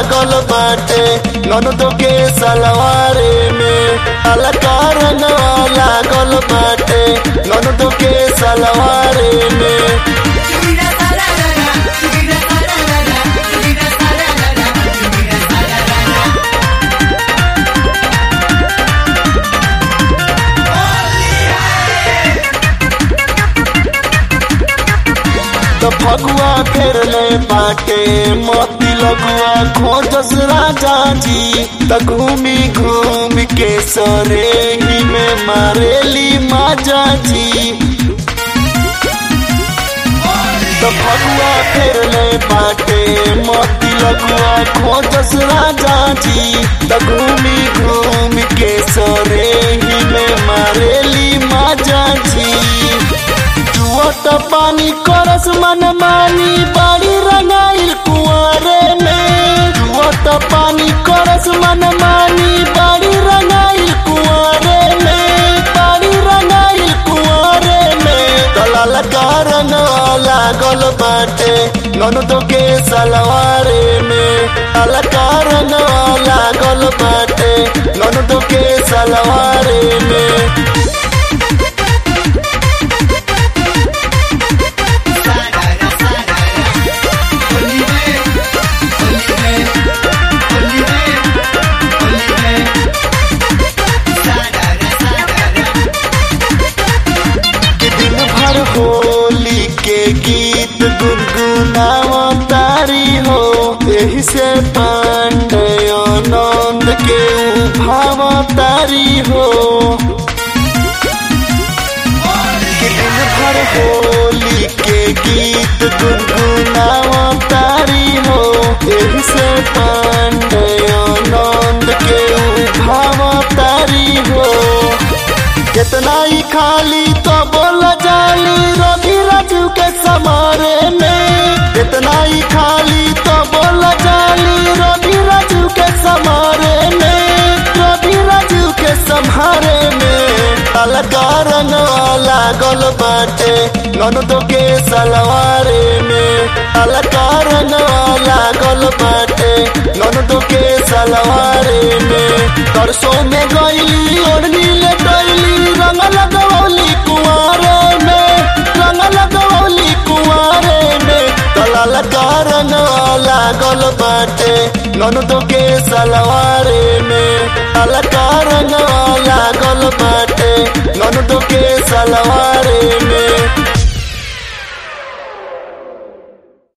लागल बाटे ननदो के सलवारे में अलका रंगवा लागल बाटे ननदो के सलवारे में Chubira sararara, chubira sararara, chubira sararara, chubira sararara. तो फगुआ फेर ले बाटे मोती लगुआ खोजस राजा जी त घूमी घूम के सरे ही में मारेली माजा जी तो फगुआ फेर ले बाटे मोती लगुआ खोजस राजा जी त घूमी घूम के सरे ही में मारेली माजा जी जुवत पानी करस मन मानी बाड़ी रंगाइल कुआरे में जुवत पानी करस मन मानी बाड़ी रंगाइल कुआरे में बाड़ी रंगाइल कुआरे में दलाल कारण लागल बाटे ननदो के सलवारे में दलाल कारण लागल बाटे ननदो के सलवारे में Sarara, sarara. Olive, olive, olive, olive. Sarara, sarara. दिन भर होली के गीत गुनगुनावा तारी हो यही से पांडे आनंद के उभावा तारी हो कि दिन भर होली के गीत गुनगुनावा तारी हो यही से पांडे आनंद के उभावा तारी हो कितना ही खाली तो बोल जाली रवि राजू के समारे में कितना ही खाली तो बोल जाली रवि राजू के समारे में रवि राजू के संहारे में अलगा रंग लागल बाटे ननदो के सलवारे में अलगा रंग लागल बाटे ननदो के सलवारे में तरसों में गईली ओढ़नी ले गईली रंग लगवली कुआरे में रंग लगवली कुआरे में तलाल का रंग लागल बाटे ननदो के सलवारे में तलाल का रंग लागल बाटे ननदो के सलवारे